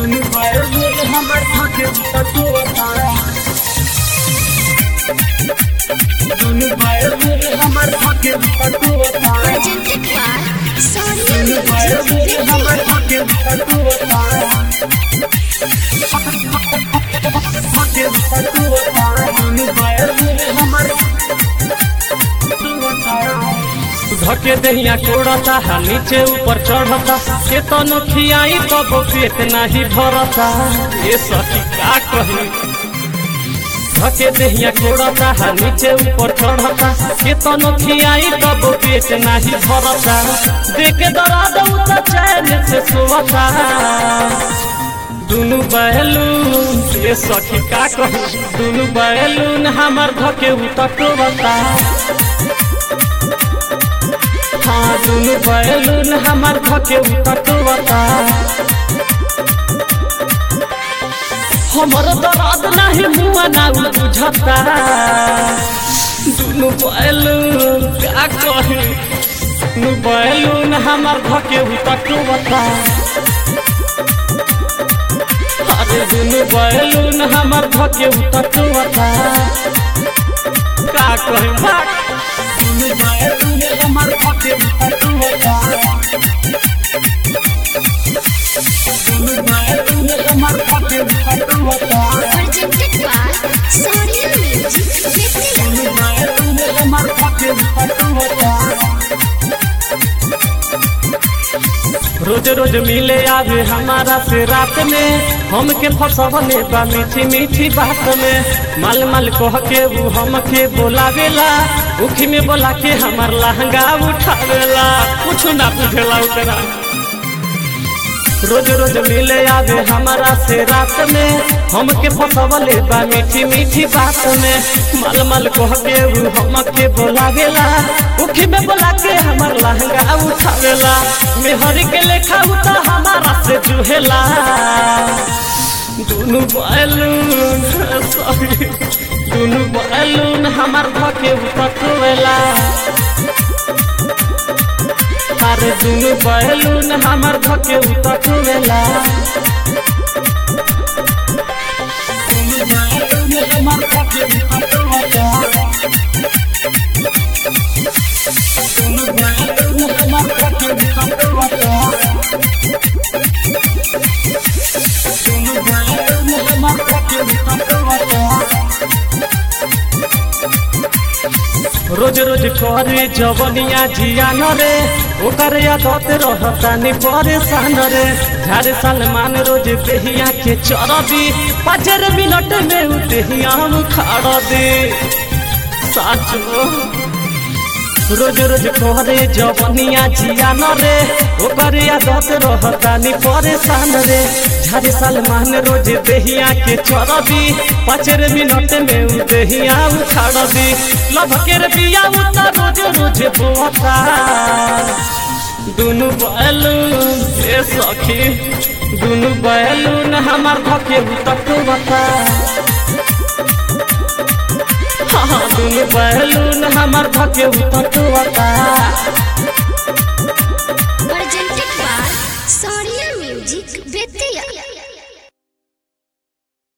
दुनु बैलून हमर धके उतटुवता दुनु बैलून हमर धके उतटुवता presented by Sonia दुनु बैलून हमर Music. धके उतटुवता धके उतटुवता दुनु बैलून हमर धके दहिया कोड़ता हा नीचे ऊपर चढ़ता के तनो खियाई तब पेट नाही भरता ये सखी का कही धके दहिया कोड़ता हा नीचे ऊपर चढ़ता के तनो खियाई तब पेट नाही भरता देख दरा दऊ त चैन से सोवता दुनु बैलून ये सखी का कही दुनु बैलून हमर धके उतटोवता हाँ दुनु बैलून हमार धके उतटुवता हमर दर्द नाही मुआ ना बुझता दुनु बैलून का कही दुनु बैलून हमार धके उतटुवता अरे दुनु बैलून हमार धके उतटुवता का कही भाग दुनु बैलून हमर धके उतटुवता दुनु बैलून हमर धके उतटुवता Presented by Sonia Music. दुनु बैलून हमर धके उतटुवता रोज रोज मिले आवे हमारा से रात में हमके फसवले बा मीठी मीठी बात में माल माल कह के वो हमके बोलावेला उखी में बोला के हमार लहंगा उठावेला कुछ ना पूछेला उतना रोज रोज मिले आवे हमारा से रात में हमके फसवले बा मीठी मीठी बात में माल माल कह के वो हमके बोलावेला उखी में बोला के हमार लहंगा उठावेला मेहर के लेखा उता हमारा से जुहेला दुनु बैलून सॉरी दुनु बैलून हमार धके उतटवेला अरे दुनु बैलून हमार धके उतटवेला दुनु बैलून हमर धके उतटुवता दुनु बैलून हमर धके उतटुवता दुनु बैलून हमर धके उतटुवता रोज रोज करे जवनिया जिया न रे ओकर आदत रहता नि परेशान रे झारे सलमान रोज बेहिया के चरबी पाँचर मिनट में उ देहिया उखाड़ दे साचो रोज रोज करे जवनिया जिया न रे ओकर आदत रहता नि परेशान रे झारे सलमान रोज देहिया के चरबी पाँचर मिनट में उ देहिया उखाड़ दी लभ के रे बिया उता रोज रोज बोता दुनु बैलून ए सखी दुनु बैलून हमार धके उतटुवता हाँ दुनु बैलून हमार धके उतटुवता